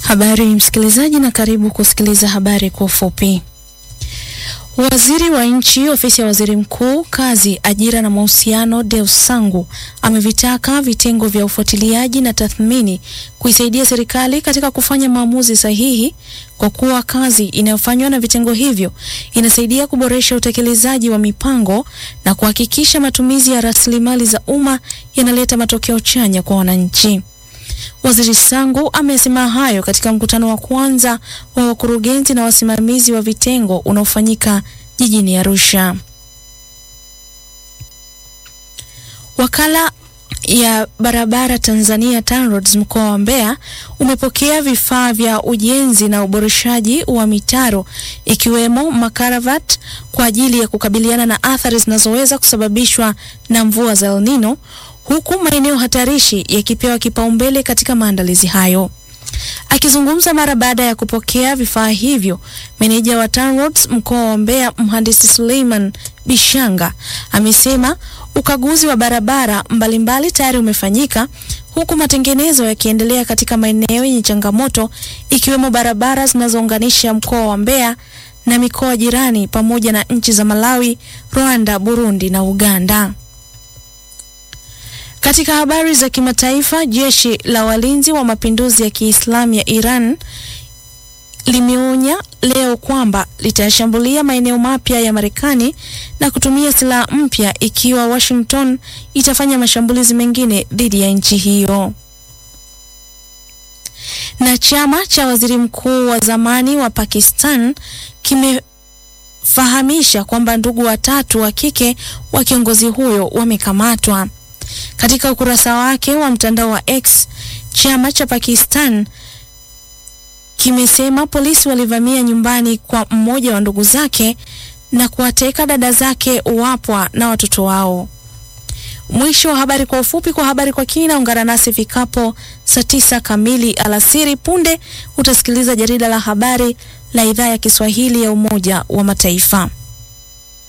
Habari msikilizaji, na karibu kusikiliza habari kwa ufupi. Waziri wa Nchi, Ofisi ya Waziri Mkuu, Kazi, Ajira na Mahusiano, Deus Sangu amevitaka vitengo vya ufuatiliaji na tathmini kuisaidia serikali katika kufanya maamuzi sahihi, kwa kuwa kazi inayofanywa na vitengo hivyo inasaidia kuboresha utekelezaji wa mipango na kuhakikisha matumizi ya rasilimali za umma yanaleta matokeo chanya kwa wananchi. Waziri Sangu amesema hayo katika mkutano wa kwanza wa wakurugenzi na wasimamizi wa vitengo unaofanyika jijini Arusha. Wakala ya barabara Tanzania TANROADS mkoa wa Mbeya umepokea vifaa vya ujenzi na uboreshaji wa mitaro ikiwemo makaravat kwa ajili ya kukabiliana na athari zinazoweza kusababishwa na mvua za El Nino huku maeneo hatarishi yakipewa kipaumbele katika maandalizi hayo. Akizungumza mara baada ya kupokea vifaa hivyo, meneja wa TANROADS mkoa wa Mbeya mhandisi Suleiman Bishanga amesema ukaguzi wa barabara mbalimbali tayari umefanyika huku matengenezo yakiendelea katika maeneo yenye changamoto ikiwemo barabara zinazounganisha mkoa wa Mbeya na mikoa jirani pamoja na nchi za Malawi, Rwanda, Burundi na Uganda. Katika habari za kimataifa, jeshi la walinzi wa mapinduzi ya Kiislamu ya Iran limeonya leo kwamba litayashambulia maeneo mapya ya Marekani na kutumia silaha mpya ikiwa Washington itafanya mashambulizi mengine dhidi ya nchi hiyo. Na chama cha waziri mkuu wa zamani wa Pakistan kimefahamisha kwamba ndugu watatu wa kike wa kiongozi huyo wamekamatwa. Katika ukurasa wake wa mtandao wa X, chama cha Pakistan kimesema polisi walivamia nyumbani kwa mmoja wa ndugu zake na kuwateka dada zake wapwa na watoto wao. Mwisho wa habari kwa ufupi. Kwa habari kwa kina, ungana nasi fikapo saa tisa kamili alasiri. Punde utasikiliza jarida la habari la idhaa ya Kiswahili ya Umoja wa Mataifa.